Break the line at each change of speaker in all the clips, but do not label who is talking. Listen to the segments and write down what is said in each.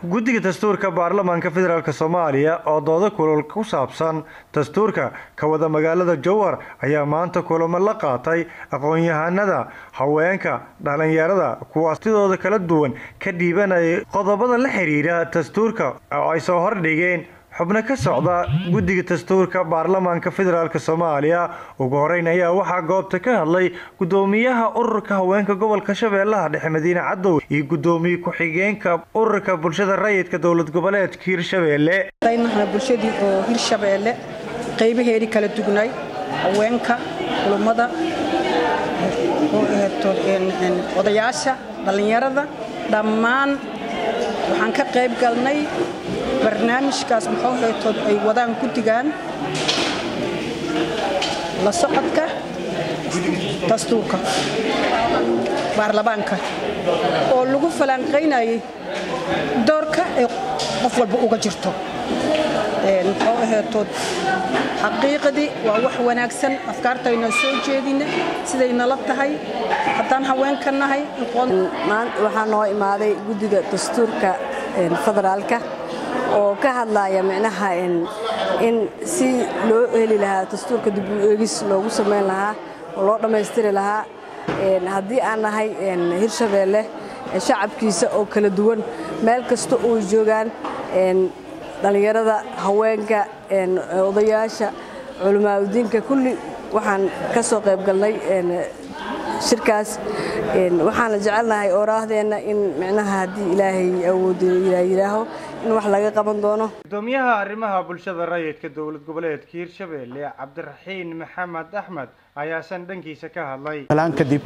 guddiga dastuurka baarlamaanka federaalk soomaaliya oo doodo kulul ku saabsan dastuurka ka wada magaalada jowhar ayaa maanta kulamo la qaatay aqoon-yahanada haweenka dhalinyarada kuwaas sidooda kala duwan ka dhiibanayay qodobada la xiriira dastuurka oo ay soo hordhigeen xubno ka socda guddiga dastuurka baarlamaanka federaalk soomaaliya ugu horeyn ayaa waxaa goobta ka hadlay gudoomiyaha ururka haweenka gobolka shabeellaha dhexe madiine cadow iyo gudoomiye ku-xigeenka ururka bulshada rayidka dowlad goboleedka hirshabeelle
bulshadii oo hirshabeelle qaybaheedii kala dugnay haweenka culummada odayaasha dhallinyarada dhammaan waxaan ka qayb galnay barnaamijkaas maxoohaytood ay wadaan guddigan la socodka dastuurka baarlamaanka oo lagu falanqaynayay doorka ay qof walba uga jirto muxuu aheetood xaqiiqadii waa wax wanaagsan afkaartayna soo jeedina siday nala tahay haddaan haweenka nahay
waxaa noo imaaday guddiga dastuurka federaalka oo ka hadlaya micnaha in si loo heli lahaa dastuurka dib u eegis loogu samayn lahaa oo loo dhammaystiri lahaa haddii aan nahay hirshabeelle shacabkiisa oo kala duwan meel kasta oo joogaan dhallinyarada haweenka odayaasha culimaadudiinka kulli waxaan ka soo qayb galnay shirkaas waxaana jecelnahay ooraahdeenna in micnaha haddii ilaahay awoodo yidhaaho in wax laga qaban doono
gudoomiyaha arrimaha bulshada rayidka dowlad goboleedka hirshabeelle cabdiraxiin maxamed axmed ayaasan dhankiisa ka hadlay
talaan kadib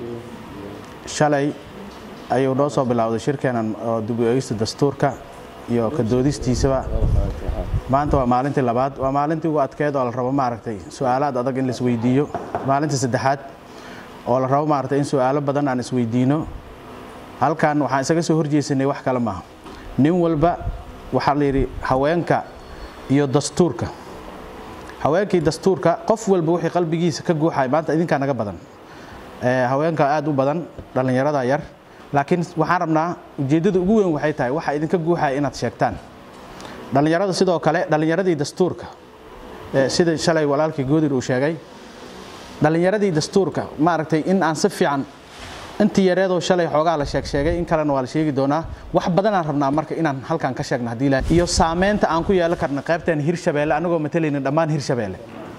shalay ayuu noo soo bilowday shirkeenan oo dib u eegista dastuurka iyo ka doodistiisaba maanta waa maalintii labaad waa maalintii ugu adkeed oo la rabo maaragtay su-aalaad adag in laisweydiiyo maalintii saddexaad oo la rabo maaragtay in su-aalo badan aan isweydiino halkan waxaan isaga soo horjeesanay wax kale maaha nin walba waxaa la yidhi haweenka iyo dastuurka haweenkii dastuurka qof walba wixii qalbigiisa ka guuxay maanta idinkaa naga badan haweenka aad u badan dhallinyarada yar laakiin waxaan rabnaa ujeeddada ugu weyn waxay tahay waxa idinka guuxaya inaad sheegtaan dhallinyarada sidoo kale dhallinyaradii dastuurka sida shalay walaalkii goodir uu sheegay dhallinyaradii dastuurka maaragtay in aan si fiican intii yareedoo shalay xoogaa la sheeg sheegay in kalena waa la sheegi doonaa wax badanaan rabnaa marka inaan halkan ka sheegno haddii ilahay iyo saameynta aan ku yeelan karna qaybteen hirshabeelle anagoo matalayna dhammaan hirshabeelle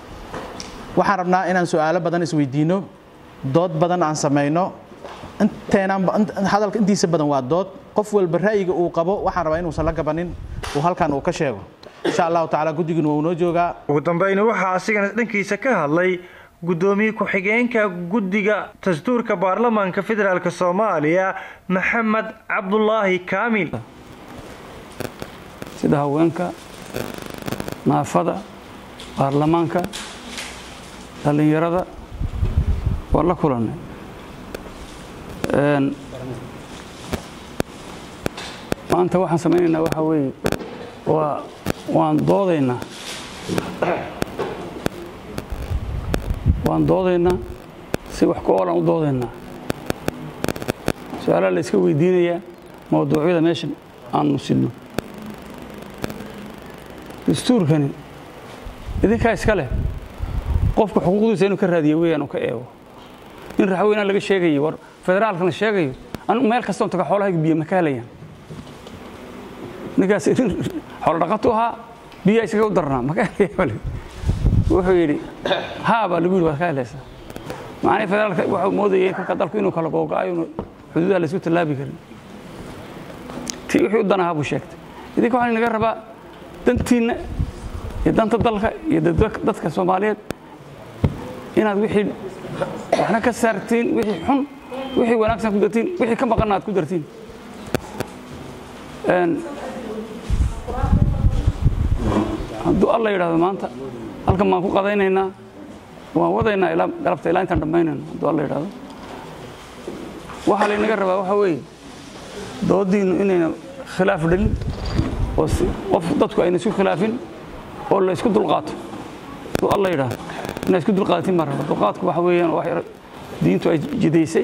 waxaan rabnaa inaan su-aalo badan isweydiino dood badan aan samayno inteenaan hadalka intiisa badan waa dood qof walba ra'yiga uu qabo waxaan rabaa inuusan la gabanin uu halkan uu ka sheego insha allahu tacaala guddiguna wuu noo joogaa
ugu dambayna waxaa asigana dhankiisa ka hadlay gudoomiye ku-xigeenka guddiga dastuurka baarlamaanka federaalk soomaaliya maxamed cabdulaahi kaamil
sida haweenka naafada baarlamaanka dhallinyarada waan la kulannay maanta waxaan samaynaynaa waxaa weeye waa waan doodaynaa waan doodaynaa si wax ku oolan u doodaynaa su-aalaha la iska weydiinayaa mawduucyada meeshan aanu sidno dastuurkani idinkaa iska leh qofka xuquuqdiisa inuu ka raadiyo weeyaan uu ka eego in raxweynaan laga sheegayo war federaalkana sheegayo anigu meel kastoon taga xoolahayga biyo ma ka helayaan ninkaas nin xoolo dhaqatu ahaa biyaa iskaga u darnaa ma ka helaya wuxuu yidhi haa baa lagu yidhi waad ka helaysaa macnii federaalka waxuu moodayay kolka dalku inuu kala googa'ayo inu xuduudaha laysku tallaabi karin ti wixii u danahaa buu sheegtay idinka waxaa inaga rabaa dantiinna iyo danta dalka iyo dadka soomaaliyeed inaad wixii waxna ka saartiin wixii xun wixii wanaagsan ku dartiin wixii ka maqanna aad ku dartiin hadduu alla yidhahdo maanta halkan baan ku qadaynaynaa waan wadaynaa ilaa galabta ilaa intaan dhammaynayno hadduu alla yidhahdo waxaa laynaga rabaa waxaa weeye doodiinnu inayna khilaaf dhalin oo qof dadku ayna isku khilaafin oo la isku dulqaato hadduu alla yidhahdo inaa isku dulqaadatin baan rabaa dulqaadku waxa weeyaan wax diintu ay jidaysay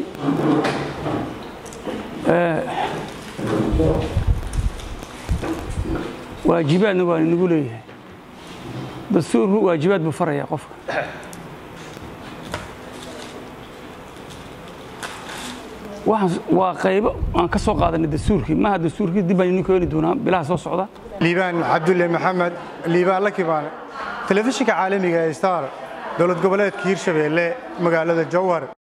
waajibaadna waa inagu leeyahay dastuurku waajibaad buu farayaa qofka waxaan waa qaybo aan ka soo qaadanay dastuurkii maaha dastuurkii dib baan idin keeni doonaa bilaha soo socda
liibaan cabdulle maxamed liibaan lakibaane telefishinka caalamiga ee star dowlad goboleedka hiirshabeelle magaalada jowhar